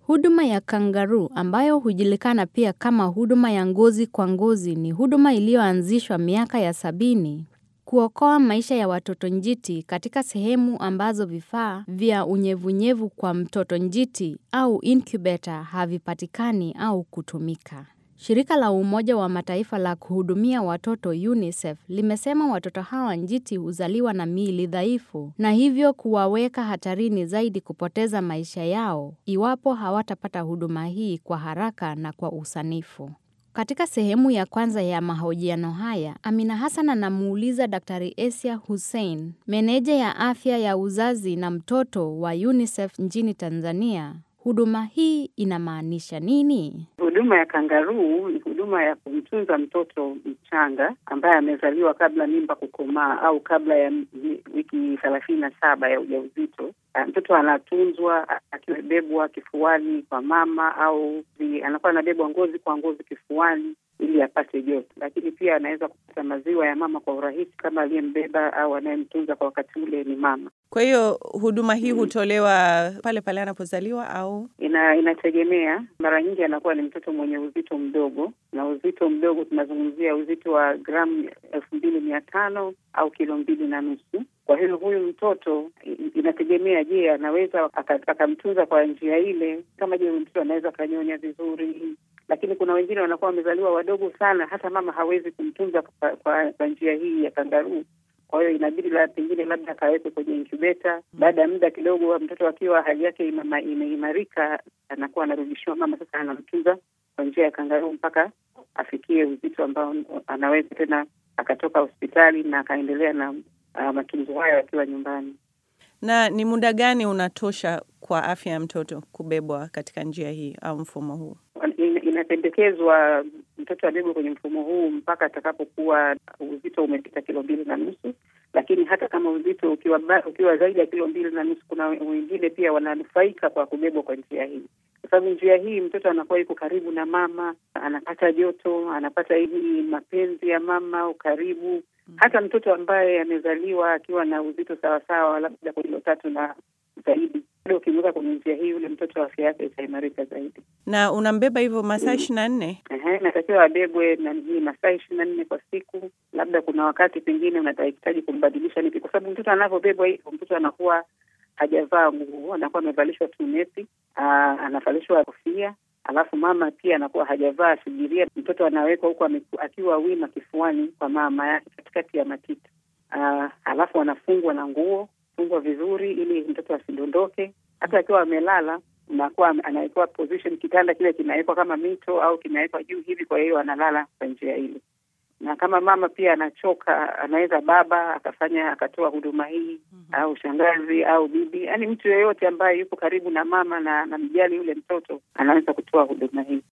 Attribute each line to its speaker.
Speaker 1: Huduma ya kangaroo ambayo hujulikana pia kama huduma ya ngozi kwa ngozi ni huduma iliyoanzishwa miaka ya sabini kuokoa maisha ya watoto njiti katika sehemu ambazo vifaa vya unyevunyevu kwa mtoto njiti au incubator havipatikani au kutumika. Shirika la umoja wa mataifa la kuhudumia watoto UNICEF limesema watoto hawa njiti huzaliwa na miili dhaifu na hivyo kuwaweka hatarini zaidi kupoteza maisha yao iwapo hawatapata huduma hii kwa haraka na kwa usanifu. Katika sehemu ya kwanza ya mahojiano haya, Amina Hassan anamuuliza Daktari Esia Hussein, meneja ya afya ya uzazi na mtoto wa UNICEF nchini Tanzania, huduma hii inamaanisha nini?
Speaker 2: Huduma ya kangaruu ni huduma ya kumtunza mtoto mchanga ambaye amezaliwa kabla mimba kukomaa au kabla ya wiki thelathini na saba ya ujauzito. Mtoto anatunzwa akibebwa kifuani kwa mama au anakuwa anabebwa ngozi kwa ngozi kifuani ili apate joto, lakini pia anaweza kupata maziwa ya mama kwa urahisi kama aliyembeba au anayemtunza kwa wakati ule ni mama.
Speaker 3: Kwa hiyo huduma hii hutolewa pale pale anapozaliwa au
Speaker 2: ina inategemea. Mara nyingi anakuwa ni mtoto mwenye uzito mdogo, na uzito mdogo tunazungumzia uzito wa gramu elfu mbili mia tano au kilo mbili na nusu. Kwa hiyo huyu mtoto inategemea, je, anaweza akamtunza kwa njia ile? Kama je, huyu mtoto anaweza akanyonya vizuri lakini kuna wengine wanakuwa wamezaliwa wadogo sana, hata mama hawezi kumtunza kwa, kwa, kwa njia hii ya kangaruu. Kwa hiyo inabidi la pengine labda akawekwe kwenye inkubeta. Baada ya muda kidogo, mtoto akiwa hali yake imeimarika, anakuwa anarudishiwa mama, sasa anamtunza kwa njia ya kangaruu mpaka afikie uzito ambao anaweza tena akatoka hospitali na akaendelea na uh, matunzo hayo akiwa nyumbani.
Speaker 3: Na ni muda gani unatosha kwa afya ya mtoto kubebwa katika njia hii au mfumo huu?
Speaker 2: Inapendekezwa mtoto abebwe kwenye mfumo huu mpaka atakapokuwa uzito umepita kilo mbili na nusu, lakini hata kama uzito ukiwa ukiwa zaidi ya kilo mbili na nusu, kuna wengine pia wananufaika kwa kubebwa kwa njia hii, kwa sababu njia hii mtoto anakuwa yuko karibu na mama, anapata joto, anapata hivi mapenzi ya mama, ukaribu. Hata mtoto ambaye amezaliwa akiwa na uzito sawasawa, labda kwa kilo tatu na zaidi bado ukimweka kwenye njia hii, yule mtoto afya yake itaimarika zaidi.
Speaker 3: Na unambeba hivyo masaa ishirini na nne?
Speaker 2: Ehe, natakiwa abebwe na hii masaa ishirini na nne kwa siku. Labda kuna wakati pengine unatahitaji kumbadilisha nipi, kwa sababu mtoto anavyobebwa hivyo, mtoto anakuwa hajavaa nguo, anakuwa amevalishwa tu nepi, anavalishwa kofia alafu mama pia anakuwa hajavaa sidiria. Mtoto anawekwa huku akiwa wima kifuani kwa mama yake katikati ya matiti, alafu anafungwa na nguo fungwa vizuri ili mtoto asidondoke. Hata akiwa amelala unakuwa anawekewa position, kitanda kile kinawekwa kama mito au kinawekwa juu hivi, kwa hiyo analala kwa njia ile. Na kama mama pia anachoka, anaweza baba akafanya akatoa huduma hii mm -hmm. au shangazi au bibi, yaani mtu yeyote ambaye yuko karibu na mama na namjali yule mtoto anaweza kutoa huduma hii.